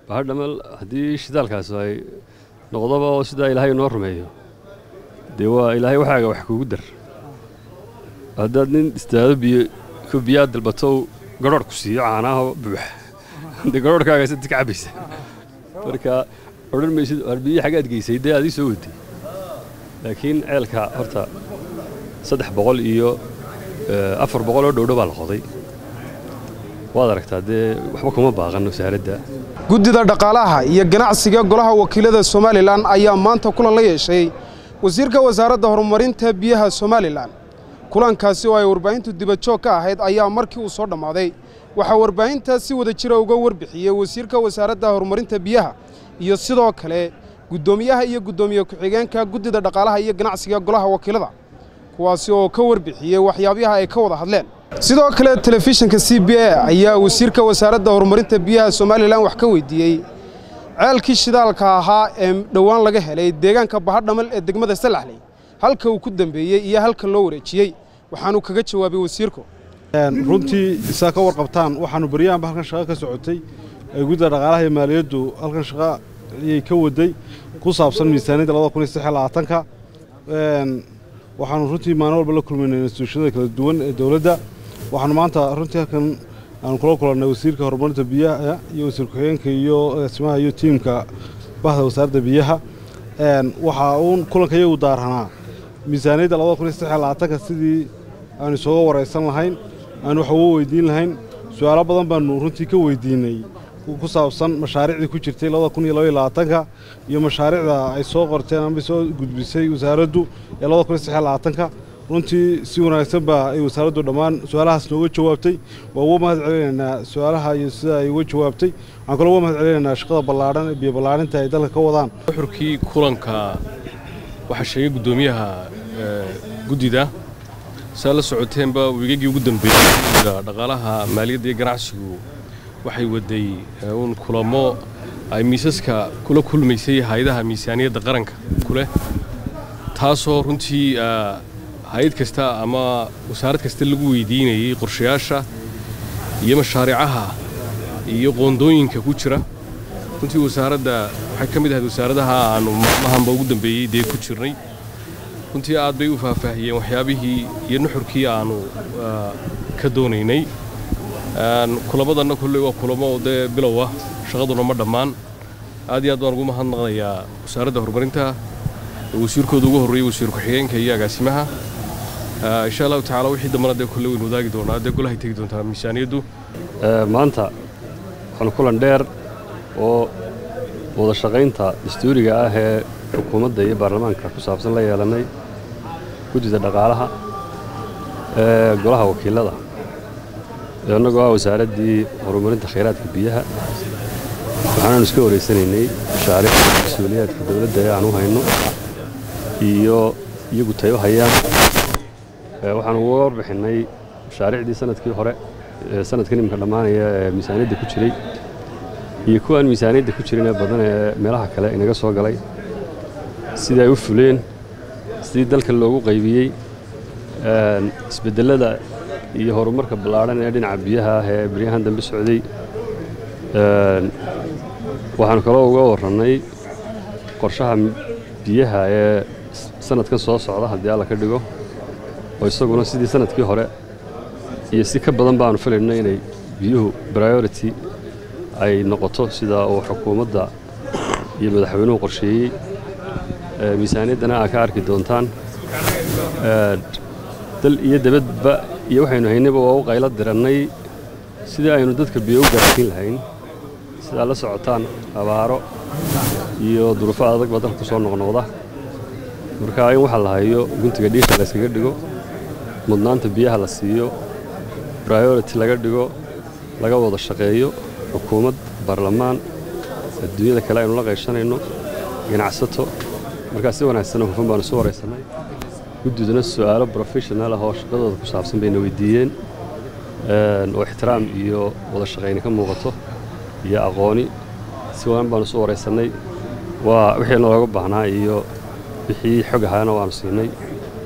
bahadhamal haddii shidaalkaas ay noqdoba oo sidaa ilaahay noo rumeeyo dee waa ilaahay waxaaga wax kugu dar haddaad nin istaado biyo ku biyaa dalbato garhoorh ku siiyo caanaha buuxa dee garhoorhkaaga sadid ka cabbaysa marka odhan maysid war biyo xaggaad geysay dee adii soo waday laakiin ceelka horta saddex boqol iyo afar boqol oo dhowdho baa la qoday waad aragtaa dee waxba kuma baaqan wasaaradda guddida dhaqaalaha iyo ganacsiga golaha wakiilada somalilan ayaa maanta kulan la yeeshay wasiirka wasaaradda horumarinta biyaha somalilan kulankaasi oo ay warbaahintu dibadjoog ka ahayd ayaa markii uu soo dhammaaday waxaa warbaahinta si wada jira uga warbixiyey wasiirka wasaaradda horumarinta biyaha iyo sidoo kale guddoomiyaha iyo guddoomiye ku-xigeenka guddida dhaqaalaha iyo ganacsiga golaha wakiilada kuwaasi oo ka warbixiyey waxyaabaha ay ka wada hadleen sidoo kale telefishinka c b a ayaa wasiirka wasaaradda horumarinta biyaha somalilan wax ka weydiiyey ceelkii shidaalka ahaa ee dhowaan laga helay deegaanka bahadhamal ee degmada salaxley halka uu ku dambeeyey iyo halka loo wareejiyey waxaanuu kaga jawaabay wasiirku runtii isaa ka warqabtaan waxaannu baryahanba halkan shaqo ka socotay ee guddida dhaqaalaha iyo maaliyaddu halkan shaqo ayay ka waday ku saabsan miisaaniyadda labada kun iyo saddex iyo labaatanka waxaannu runtii maalin walba la kulmaynay instituushiyada kala duwan ee dowladda waxaannu maanta runtii halkan aanu kula kulannay wasiirka horumarinta biyaha iyo wasiir ku-xigeenka iyo agaasimaha iyo tiimka bahda wasaaradda biyaha waxaa uun kulanka iyagu daaranaa miisaaniyadda labada kun iyo saddex iyo labaatanka sidii aanu isooga waraysan lahayn aanu wax uga weydiin lahayn su-aalo badan baannu runtii ka weydiinay ku saabsan mashaariicdii ku jirtay labada kun iyo labaiyo labaatanka iyo mashaariicda ay soo qorteen ama soo gudbisay wasaaraddu ee labada kun iyo saddex iyo labaatanka runtii si wanaagsan baa ay wasaaraddu dhammaan su-aalahaas nooga jawaabtay waa uga mahad celinaynaa su-aalaha iyo sida ay uga jawaabtay waxaan kaloo uga mahad celinaynaa shaqada ballaadhan ee biyo ballaarinta ay dalka ka wadaan xurkii kulanka waxaa sheegay guddoomiyaha guddida saa la socoteenba wiigagii ugu dambeeyey dhaqaalaha maaliyadda iyo ganacsigu waxay waday uun kulamo ay miisaska kula kulmaysay hay-adaha miisaaniyadda qaranka kuleh taasoo runtii hay-ad kasta ama wasaarad kasta lagu weydiinayey qorshayaasha iyo mashaariicaha iyo qoondooyinka ku jira runtii wasaaradda waxay ka mid ahayd wasaaradaha aanu maalmahanba ugu dambeeyey dee ku jirnay runtii aad bay u faahfaahiyeen waxyaabihii iyo nuxurkii aanu ka doonaynay kulamadanna kolley waa kulamo dee bilow ah shaqaduna ma dhammaan aad iyo aad baan ugu mahadnaqnayaa wasaaradda horumarinta wasiirkooda ugu horreeyey wasiir ku-xigeenka iyo agaasimaha insha allahu tacaala wixii dambana dee kolley waynu wadaagi doonaa dee golahay tegi doontaa miisaaniyaddu maanta waxaanu kulan dheer oo wada shaqaynta dastuuriga ah ee xukuumadda iyo baarlamaanka ku saabsan la yeelannay guddida dhaqaalaha ee golaha wakiilada annagoo ah wasaaraddii horumarinta khayraadka biyaha waxaanaanu iska wareysanaynay mashaariicda mas-uuliyaadka dowladda ee aan u hayno iyo iyagu tay u hayaan waxaanu uga warbixinnay mashaariicdii sanadkii hore sanadkan iminka dhammaanaya ee miisaaniyadda ku jiray iyo kuwaan miisaaniyadda ku jirin ee badan ee meelaha kale inaga soo galay sidii ay u fuleen sidii dalka loogu qaybiyey isbeddellada iyo horumarka ballaadhan ee dhinaca biyaha ah ee beryahan dambe socday waxaanu kaloo uga warrannay qorshaha biyaha ee sanadkan soo socda haddii alla ka dhigo oo isaguna sidii sanadkii hore iyo si ka badan baanu filaynay inay biyuhu priority ay noqoto sida uu xukuumadda iyo madaxweynuhu qorsheeyey miisaaniyaddana aa ka arki doontaan dal iyo dabadba iyo waxaynu haynayba waa u qaylo dirannay sidii aynu dadka biyo u gaarsiin lahayn sidaa la socotaan abaaro iyo duruufo adag baa dalka ku soo noqnoqda marka in waxa la hayo guntiga dhiisha layskaga dhigo mudnaanta biyaha la siiyo priority laga dhigo laga wada shaqeeyo xukuumad baarlamaan adduunyada kale aynu la qayshanayno ganacsato markaa si wanaagsanoo hufan baanu soo waraysannay guddiduna su'aalo professional ah oo shaqadooda ku saabsan bayna weydiiyeen oo ixtiraam iyo wada shaqayni ka muuqato iyo aqooni si wanan baanu soo waraysannay waa wixii nalooga baahnaa iyo wixii xog ahaana waanu siinay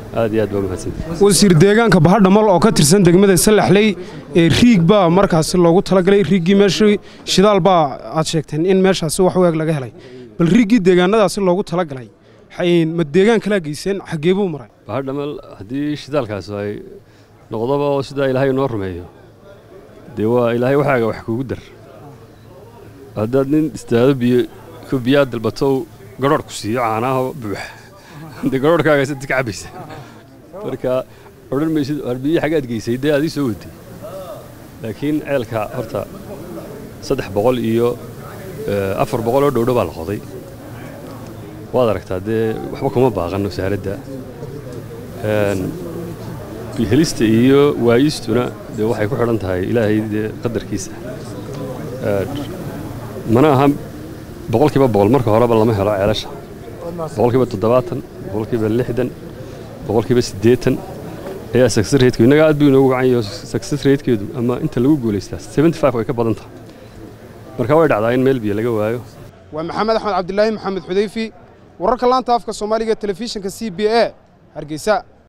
aad iyo aad baa mahadsantahay wasiir deegaanka bahadhamal oo ka tirsan degmada salaxley ee riig baa markaasi loogu talagalay riiggii meeshii shidaal baa aad sheegteen in meeshaasi wax weeg laga helay bal riiggii deegaanadaasi loogu talagalay xay- ma deegaan kalaa geyseen xaggee buu maray bahadhamal haddii shidaalkaas ay noqdoba oo sidaa ilaahay noo rumeeyo dee waa ilaahay waxaaga wax kugu dar haddaad nin istaado biyo ku biyaa dalbato garhoodh ku siiyo caanaha buux dee garhoodhkaaga sadid ka cabbaysa marka odhan maysid war biyo xaggaad geysay dee adii soo waday laakiin ceelka horta saddex boqol iyo eh, afar boqol oo dhowdho baa la qoday waad aragtaa dee waxba kuma baaqan wasaaradda Een, helista iyo waayistuna dee waxay ku xidhan tahay ilaahay dee qadarkiisa Ee, mana aha boqolkiiba boqol marka horeba lama helo ceelasha boqolkiiba toddobaatan boqolkiiba lixdan boqolkiiba siddeetan ayaa success rateku innaga aad buu inoogu gacan yahay success ratekeedu ama inta lagu guulaystaa seventy five way ka badan tahay marka way dhacdaa in meel biyo laga waayo waa maxamed axmed cabdilaahi maxamed xudayfi wararka laanta afka soomaaliga ee telefishinka c b a hargeysa